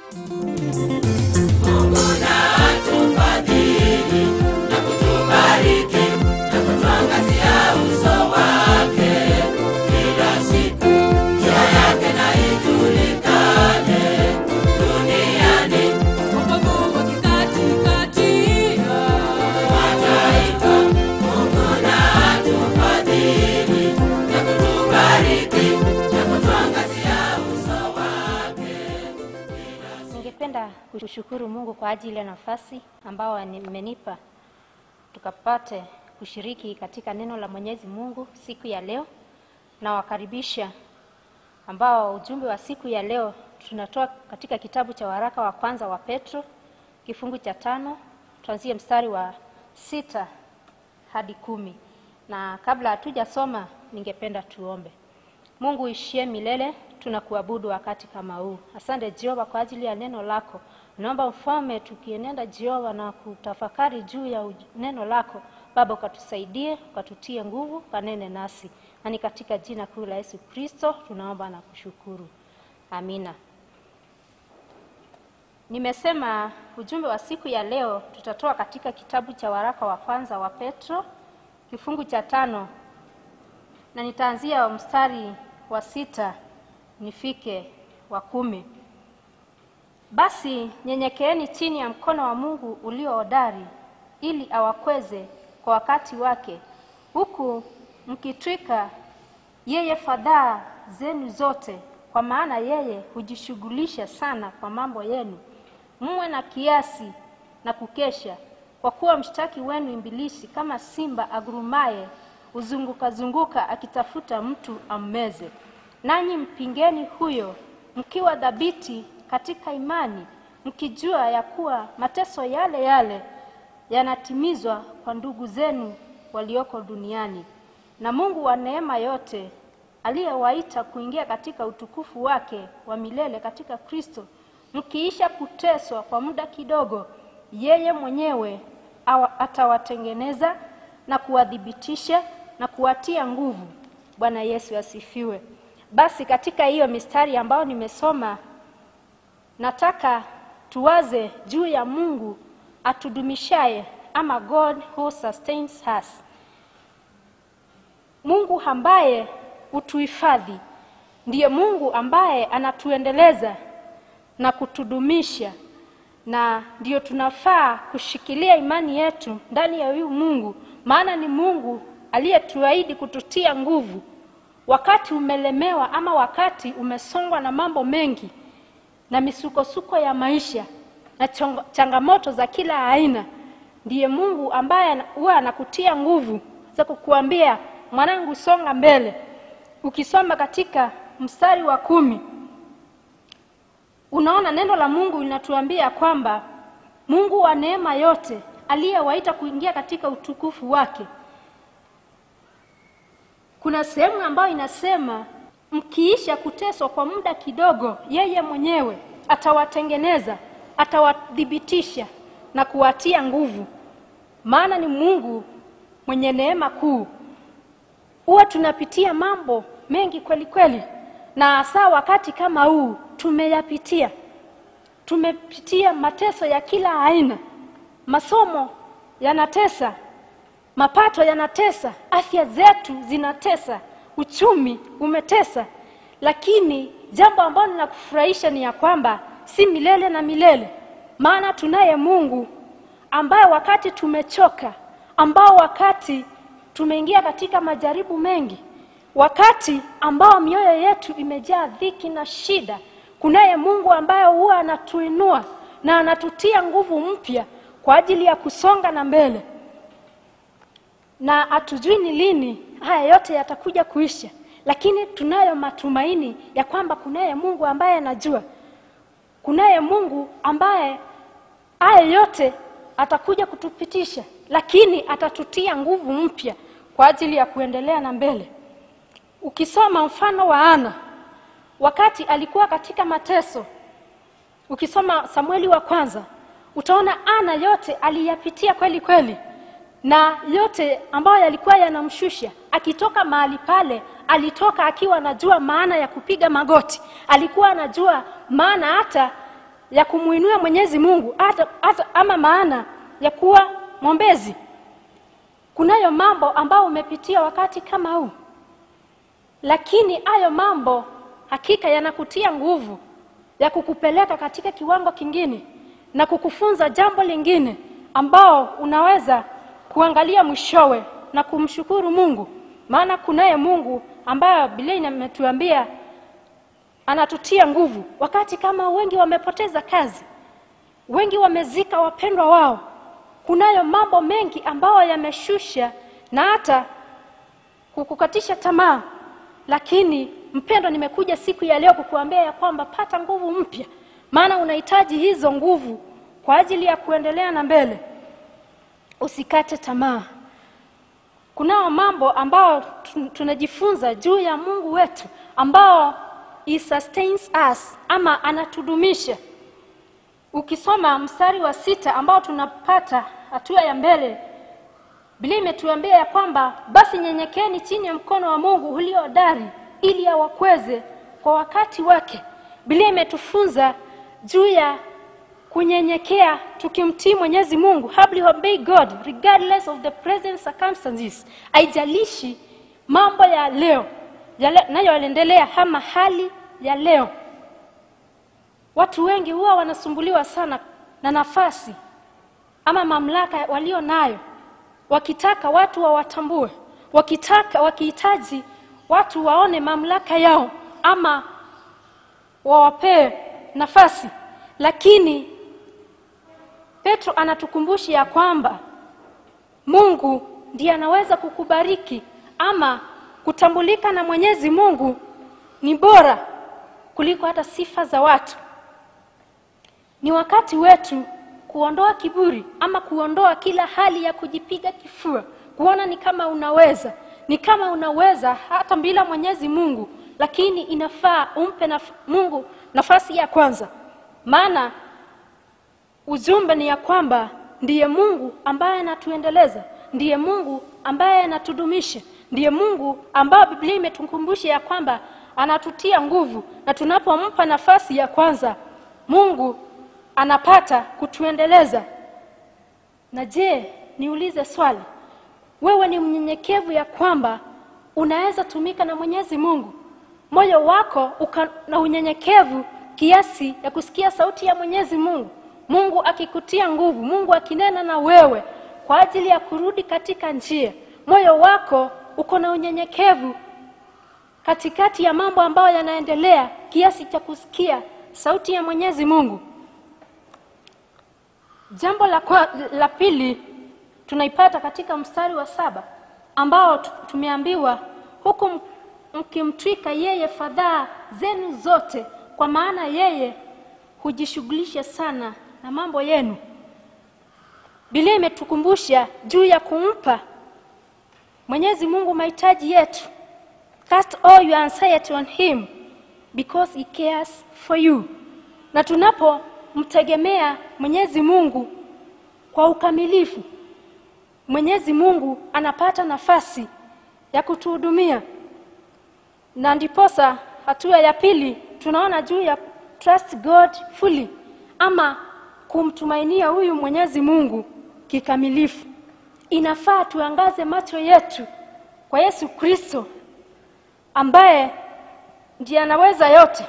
Wokovu wake katikati ya Ningependa kushukuru Mungu kwa ajili ya nafasi ambao amenipa tukapate kushiriki katika neno la Mwenyezi Mungu siku ya leo. Nawakaribisha ambao ujumbe wa siku ya leo tunatoa katika kitabu cha waraka wa kwanza wa Petro kifungu cha tano tuanzie mstari wa sita hadi kumi. Na kabla hatujasoma, ningependa tuombe. Mungu ishie milele, tunakuabudu wakati kama huu. Asante Jehova kwa ajili ya neno lako. Naomba mfalme, tukienenda Jehova na kutafakari juu ya uj- neno lako Baba, ukatusaidie, ukatutie nguvu, kanene nasi, na ni katika jina kuu la Yesu Kristo tunaomba na kushukuru, amina. Nimesema ujumbe wa siku ya leo tutatoa katika kitabu cha waraka wa kwanza wa Petro kifungu cha tano na nitaanzia mstari wa sita nifike wa kumi. Basi nyenyekeeni chini ya mkono wa Mungu ulio hodari, ili awakweze kwa wakati wake, huku mkitwika yeye fadhaa zenu zote, kwa maana yeye hujishughulisha sana kwa mambo yenu. Mwe na kiasi na kukesha, kwa kuwa mshtaki wenu Ibilisi kama simba agurumaye huzunguka zunguka akitafuta mtu ammeze. Nanyi mpingeni huyo, mkiwa dhabiti katika imani, mkijua ya kuwa mateso yale yale yanatimizwa kwa ndugu zenu walioko duniani. Na Mungu wa neema yote aliyewaita kuingia katika utukufu wake wa milele katika Kristo, mkiisha kuteswa kwa muda kidogo, yeye mwenyewe awa- atawatengeneza na kuwadhibitisha na kuwatia nguvu. Bwana Yesu asifiwe. Basi katika hiyo mistari ambayo nimesoma, nataka tuwaze juu ya Mungu atudumishaye ama God who sustains us. Mungu ambaye hutuhifadhi ndiye Mungu ambaye anatuendeleza na kutudumisha, na ndiyo tunafaa kushikilia imani yetu ndani ya huyu Mungu, maana ni Mungu aliyetuahidi kututia nguvu wakati umelemewa ama wakati umesongwa na mambo mengi na misukosuko ya maisha na chong- changamoto za kila aina. Ndiye Mungu ambaye ana- huwa anakutia nguvu za kukuambia mwanangu, songa mbele. Ukisoma katika mstari wa kumi unaona neno la Mungu linatuambia kwamba Mungu wa neema yote aliyewaita kuingia katika utukufu wake kuna sehemu ambayo inasema mkiisha kuteswa kwa muda kidogo, yeye mwenyewe atawatengeneza, atawadhibitisha na kuwatia nguvu, maana ni Mungu mwenye neema kuu. Huwa tunapitia mambo mengi kweli kweli, na hasa wakati kama huu tumeyapitia. Tumepitia mateso ya kila aina, masomo yanatesa, mapato yanatesa, afya zetu zinatesa, uchumi umetesa, lakini jambo ambalo linakufurahisha ni ya kwamba si milele na milele, maana tunaye Mungu ambaye wakati tumechoka, ambao wakati tumeingia katika majaribu mengi, wakati ambao mioyo yetu imejaa dhiki na shida, kunaye Mungu ambaye huwa anatuinua na anatutia nguvu mpya kwa ajili ya kusonga na mbele na hatujui ni lini haya yote yatakuja kuisha, lakini tunayo matumaini ya kwamba kunaye Mungu ambaye anajua, kunaye Mungu ambaye haya yote atakuja kutupitisha, lakini atatutia nguvu mpya kwa ajili ya kuendelea na mbele. Ukisoma mfano wa Ana wakati alikuwa katika mateso, ukisoma Samueli wa kwanza utaona Ana yote aliyapitia kweli kweli na yote ambayo yalikuwa yanamshusha. Akitoka mahali pale, alitoka akiwa anajua maana ya kupiga magoti, alikuwa anajua maana hata ya kumwinua mwenyezi mungu hata, hata, ama maana ya kuwa mwombezi kunayo mambo ambayo umepitia wakati kama huu lakini hayo mambo hakika yanakutia nguvu ya kukupeleka katika kiwango kingine na kukufunza jambo lingine ambao unaweza kuangalia mwishowe na kumshukuru mungu maana kunaye mungu ambayo biblia imetuambia anatutia nguvu wakati kama wengi wamepoteza kazi wengi wamezika wapendwa wao kunayo mambo mengi ambayo yameshusha na hata kukukatisha tamaa lakini mpendo nimekuja siku ya leo kukuambia ya kwamba pata nguvu mpya maana unahitaji hizo nguvu kwa ajili ya kuendelea na mbele usikate tamaa kunao mambo ambayo tu- tunajifunza juu ya mungu wetu ambao he sustains us ama anatudumisha ukisoma mstari wa sita ambao tunapata hatua ya mbele biblia imetuambia ya kwamba basi nyenyekeni chini ya mkono wa mungu ulio dari ili awakweze kwa wakati wake biblia imetufunza juu ya kunyenyekea tukimtii mwenyezi mungu humbly obey god regardless of the present circumstances haijalishi mambo ya leo yale- nayoendelea ama hali ya leo watu wengi huwa wanasumbuliwa sana na nafasi ama mamlaka walio nayo wakitaka watu wawatambue wakitaka wakihitaji watu waone mamlaka yao ama wawapee nafasi lakini petro anatukumbusha ya kwamba mungu ndiye anaweza kukubariki ama kutambulika na mwenyezi mungu ni bora kuliko hata sifa za watu ni wakati wetu kuondoa kiburi ama kuondoa kila hali ya kujipiga kifua kuona ni kama unaweza ni kama unaweza hata bila mwenyezi mungu lakini inafaa umpe naf- mungu nafasi ya kwanza maana ujumbe ni ya kwamba ndiye mungu ambaye anatuendeleza ndiye mungu ambaye anatudumisha ndiye mungu ambayo biblia imetukumbusha ya kwamba anatutia nguvu na tunapompa nafasi ya kwanza mungu anapata kutuendeleza na je niulize swali wewe ni mnyenyekevu ya kwamba unaweza tumika na mwenyezi mungu moyo wako uka, na unyenyekevu kiasi ya kusikia sauti ya mwenyezi mungu mungu akikutia nguvu mungu akinena na wewe kwa ajili ya kurudi katika njia moyo wako uko na unyenyekevu katikati ya mambo ambayo yanaendelea kiasi cha kusikia sauti ya mwenyezi mungu jambo la, kwa, la pili tunaipata katika mstari wa saba ambao tu- tumeambiwa huku m- mkimtwika yeye fadhaa zenu zote kwa maana yeye hujishughulisha sana na mambo yenu bilia imetukumbusha juu ya kumpa mwenyezi mungu mahitaji yetu cast all your anxiety on him because he cares for you na tunapomtegemea mwenyezi mungu kwa ukamilifu mwenyezi mungu anapata nafasi ya kutuhudumia na ndiposa hatua ya pili tunaona juu ya trust god fully ama kumtumainia huyu mwenyezi mungu kikamilifu inafaa tuangaze macho yetu kwa yesu kristo ambaye ndiye anaweza yote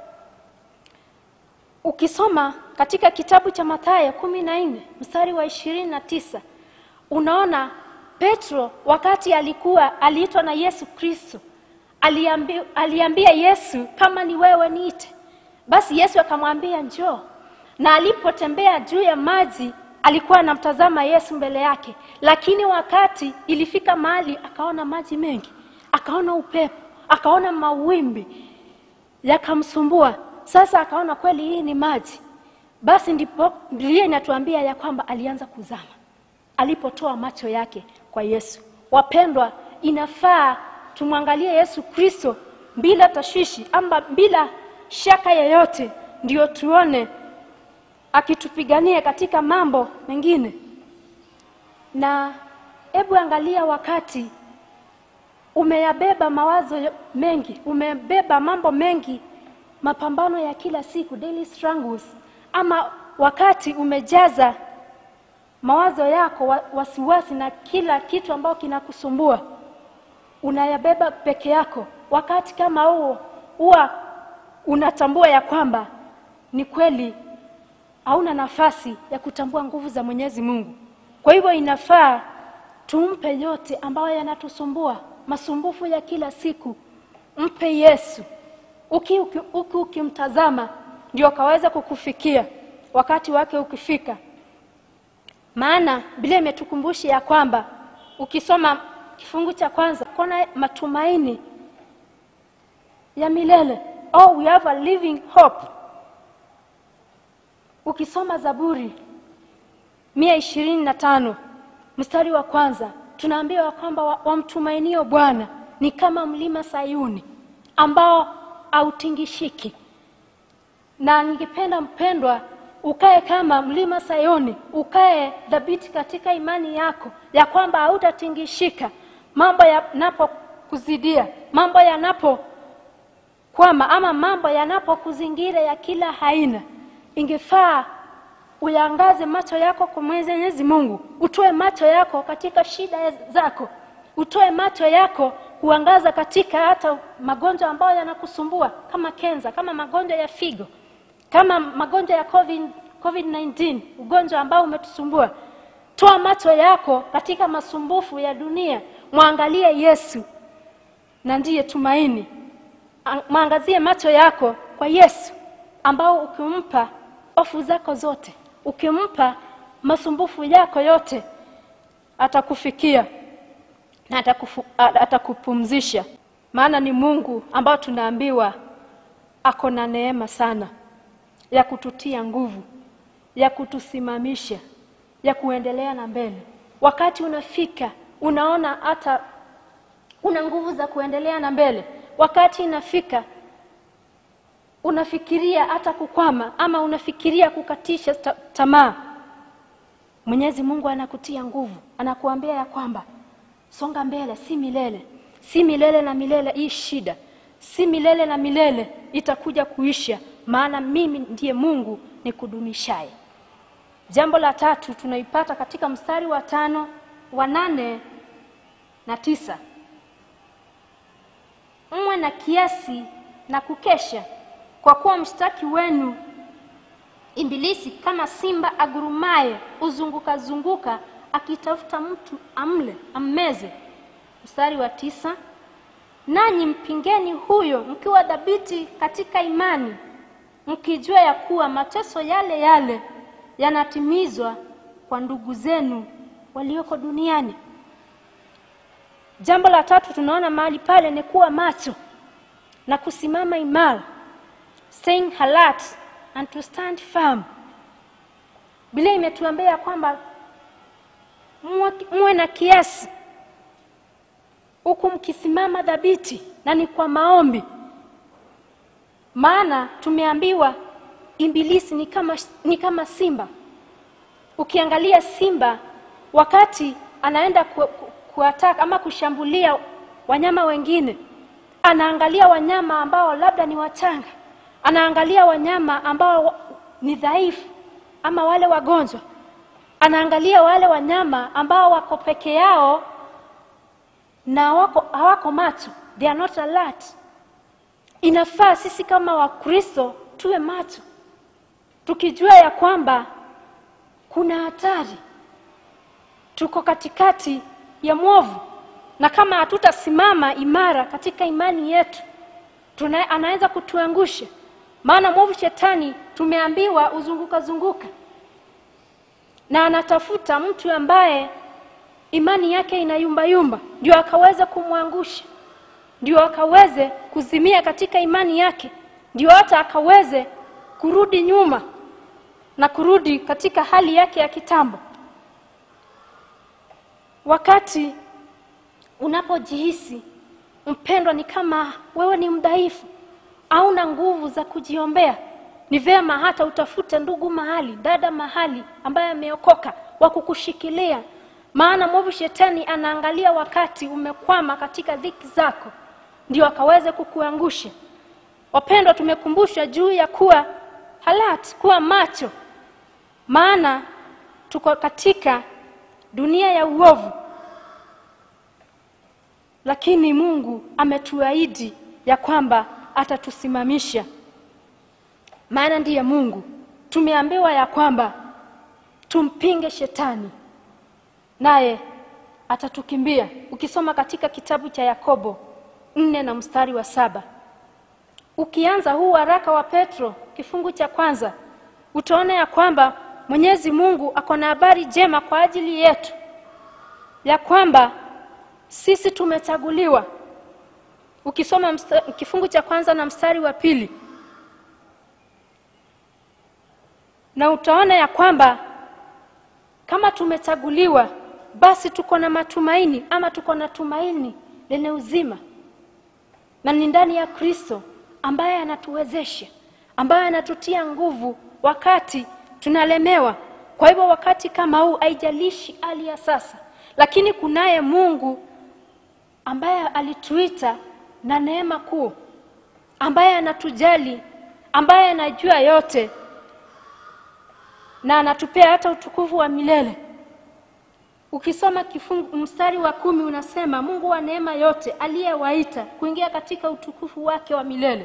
ukisoma katika kitabu cha mathayo kumi na nne mstari wa ishirini na tisa unaona petro wakati alikuwa aliitwa na yesu kristo aliambi, aliambia yesu kama ni wewe niite basi yesu akamwambia njoo na alipotembea juu ya maji alikuwa anamtazama yesu mbele yake lakini wakati ilifika mahali akaona maji mengi akaona upepo akaona mawimbi yakamsumbua sasa akaona kweli hii ni maji basi ndipo biblia inatuambia ya kwamba alianza kuzama alipotoa macho yake kwa yesu wapendwa inafaa tumwangalie yesu kristo bila tashwishi ama bila shaka yoyote ndio tuone akitupigania katika mambo mengine na hebu angalia wakati umeyabeba mawazo yo- mengi umebeba mambo mengi mapambano ya kila siku daily struggles ama wakati umejaza mawazo yako wa- wasiwasi na kila kitu ambao kinakusumbua unayabeba peke yako wakati kama huo huwa unatambua ya kwamba ni kweli hauna nafasi ya kutambua nguvu za mwenyezi mungu kwa hivyo inafaa tumpe yote ambayo yanatusumbua masumbufu ya kila siku mpe yesu uki uki- uki ukimtazama ndio akaweza kukufikia wakati wake ukifika maana biblia imetukumbusha ya kwamba ukisoma kifungu cha kwanza kona matumaini ya milele oh, we have a living hope ukisoma zaburi mia ishirini na tano mstari wa kwanza tunaambiwa kwamba wa- wamtumainio bwana ni kama mlima sayuni ambao hautingishiki na ningependa mpendwa ukae kama mlima sayuni ukae dhabiti katika imani yako ya kwamba hautatingishika mambo yanapokuzidia mambo yanapokwama ama mambo yanapokuzingira ya kila aina ingefaa uyangaze macho yako kwa mwenyezi mungu utoe macho yako katika shida zako utoe macho yako kuangaza katika hata magonjwa ambayo yanakusumbua kama kenza kama magonjwa ya figo kama magonjwa ya covid, covid-19 ugonjwa ambao umetusumbua toa macho yako katika masumbufu ya dunia mwangalie yesu na ndiye tumaini Ang- mwangazie macho yako kwa yesu ambao ukimpa hofu zako zote ukimpa masumbufu yako yote atakufikia na atakufu, a- atakupumzisha maana ni mungu ambao tunaambiwa ako na neema sana ya kututia nguvu ya kutusimamisha ya kuendelea na mbele wakati unafika unaona hata una nguvu za kuendelea na mbele wakati inafika unafikiria hata kukwama ama unafikiria kukatisha ta- tamaa mwenyezi mungu anakutia nguvu anakuambia ya kwamba songa mbele si milele si milele na milele hii shida si milele na milele itakuja kuisha maana mimi ndiye mungu nikudumishaye jambo la tatu tunaipata katika mstari wa tano wa nane na tisa mwe na kiasi na kukesha kwa kuwa mshtaki wenu ibilisi kama simba agurumaye huzunguka zunguka akitafuta mtu amle ammeze mstari wa tisa nanyi mpingeni huyo mkiwa dhabiti katika imani mkijua ya kuwa mateso yale yale yanatimizwa kwa ndugu zenu walioko duniani jambo la tatu tunaona mahali pale ni kuwa macho na kusimama imara staying alert and to stand firm biblia imetuambia kwamba muwe- muwe na kiasi huku mkisimama dhabiti na ni kwa maombi maana tumeambiwa ibilisi ni kama, ni kama simba ukiangalia simba wakati anaenda ku, ku, kuattack ama kushambulia wanyama wengine anaangalia wanyama ambao labda ni wachanga anaangalia wanyama ambao wa- ni dhaifu ama wale wagonjwa anaangalia wale wanyama ambao wako peke yao na wako, hawako macho they are not alert inafaa sisi kama wakristo tuwe macho tukijua ya kwamba kuna hatari tuko katikati ya mwovu na kama hatutasimama imara katika imani yetu tuna, anaweza kutuangusha maana mwovu shetani tumeambiwa uzunguka zunguka na anatafuta mtu ambaye imani yake inayumbayumba ndio akaweze kumwangusha ndio akaweze kuzimia katika imani yake ndio hata akaweze kurudi nyuma na kurudi katika hali yake ya kitambo wakati unapojihisi mpendwa ni kama wewe ni mdhaifu hauna nguvu za kujiombea ni vyema hata utafute ndugu mahali dada mahali ambaye ameokoka wa kukushikilia maana mwovu shetani anaangalia wakati umekwama katika dhiki zako ndio akaweze kukuangusha wapendwa tumekumbushwa juu ya kuwa alert kuwa macho maana tuko katika dunia ya uovu lakini mungu ametuahidi ya kwamba atatusimamisha maana ndiye mungu tumeambiwa ya kwamba tumpinge shetani naye atatukimbia ukisoma katika kitabu cha yakobo nne na mstari wa saba ukianza huu waraka wa petro kifungu cha kwanza utaona ya kwamba mwenyezi mungu ako na habari njema kwa ajili yetu ya kwamba sisi tumechaguliwa ukisoma msta, kifungu cha kwanza na mstari wa pili na utaona ya kwamba kama tumechaguliwa basi tuko na matumaini ama tuko na tumaini lenye uzima na ni ndani ya kristo ambaye anatuwezesha ambaye anatutia nguvu wakati tunalemewa kwa hivyo wakati kama huu haijalishi hali ya sasa lakini kunaye mungu ambaye alituita na neema kuu ambaye anatujali ambaye anajua yote na anatupea hata utukufu wa milele ukisoma kifungu, mstari wa kumi unasema mungu wa neema yote aliyewaita kuingia katika utukufu wake wa milele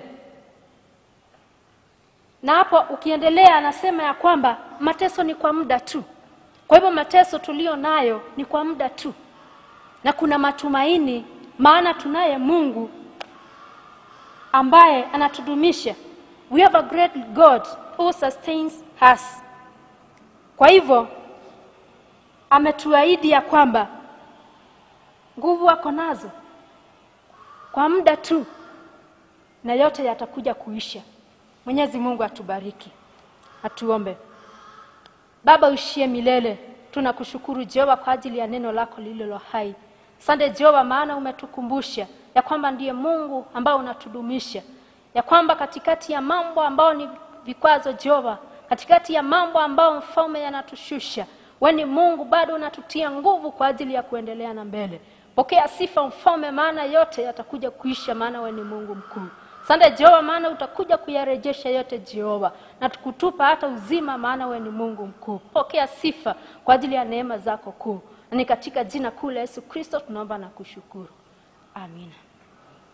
na hapo ukiendelea anasema ya kwamba mateso ni kwa muda tu kwa hivyo mateso tuliyo nayo ni kwa muda tu na kuna matumaini maana tunaye mungu ambaye anatudumisha we have a great god who sustains us kwa hivyo ametuahidi ya kwamba nguvu ako nazo kwa muda tu na yote yatakuja kuisha mwenyezi mungu atubariki atuombe baba uishie milele tunakushukuru jehova kwa ajili ya neno lako lililo hai sande jehova maana umetukumbusha ya kwamba ndiye mungu ambao unatudumisha ya kwamba katikati ya mambo ambao ni vikwazo jehova katikati ya mambo ambayo mfalme yanatushusha we ni mungu bado unatutia nguvu kwa ajili ya kuendelea na mbele pokea sifa mfalme maana yote yatakuja kuisha maana we ni mungu mkuu sande jehova maana utakuja kuyarejesha yote jehova na tukutupa hata uzima maana we ni mungu mkuu pokea sifa kwa ajili ya neema zako kuu na ni katika jina kuu la yesu kristo tunaomba na kushukuru amina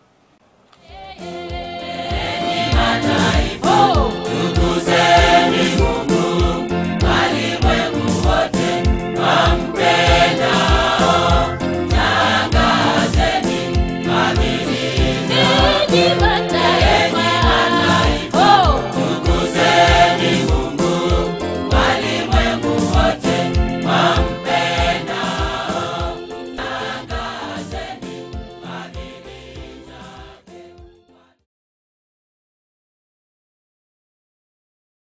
Tukuzeni